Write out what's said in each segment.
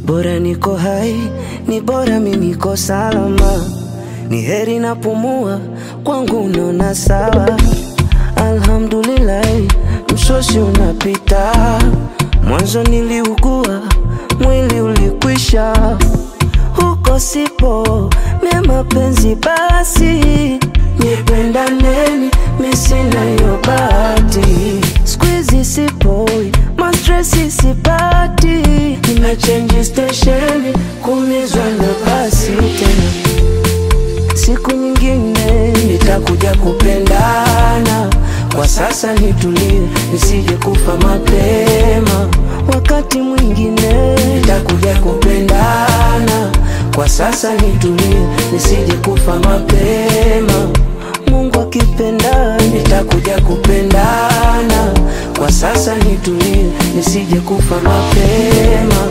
Bora niko hai, ni bora mi niko salama, ni heri napumua, kwangu naona sawa. Alhamdulillahi, msosi unapita. Mwanzo niliugua, mwili ulikwisha, huko sipo mie mapenzi basi, nipendaneni, mi sina hiyo bahati. Squeezy sipoi, mastresi sipati, nimechange stesheni, kumizwa na basi tena siku nyingine nitakuja kupendana. Kwa sasa nitulie, nisije kufa mapema. Wakati mwingine nitakuja kupendana. Kwa sasa nitulie, nisije kufa mapema. Mungu akipenda nitakuja kupendana. Kwa sasa nitulie, nisije kufa mapema.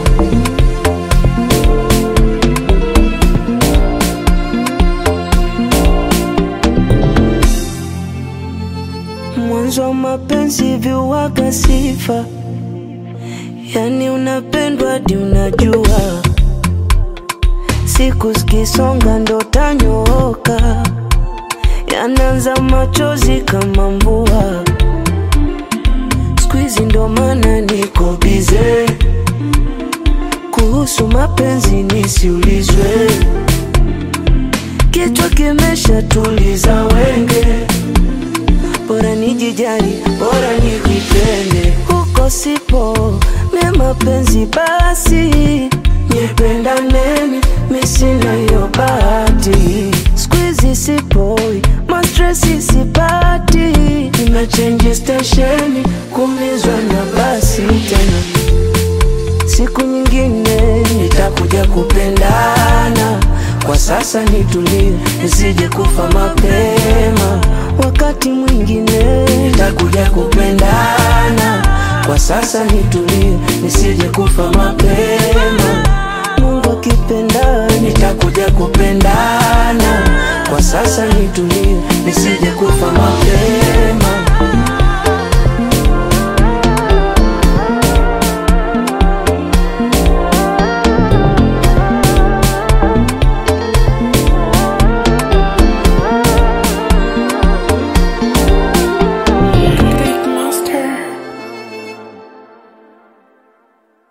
Mwanzo wa mapenzi viwaga sifa, yani unapendwa hadi unajua, siku zikisonga ndo tanyooka, yanaanza machozi kama mvua. Squeezy ndo maana niko bize, kuhusu mapenzi nisiulizwe, kichwa kimesha tuliza wenge bora nijijali, bora nijipende. Huko sipo mie mapenzi basi, nipendaneni, mi sina hiyo bahati. Squeezy sipoi, mastresi sipati, nimechange stesheni, kumizwa na basi tena siku nyingine nitakuja kupendana. Kwa sasa nitulie, nisije kufa mapema. Wakati mwingine nitakuja kupendana. Kwa sasa nitulie, nisije kufa mapema. Mungu akipenda nitakuja kupendana. Kwa sasa nitulie, nisije kufa mapema.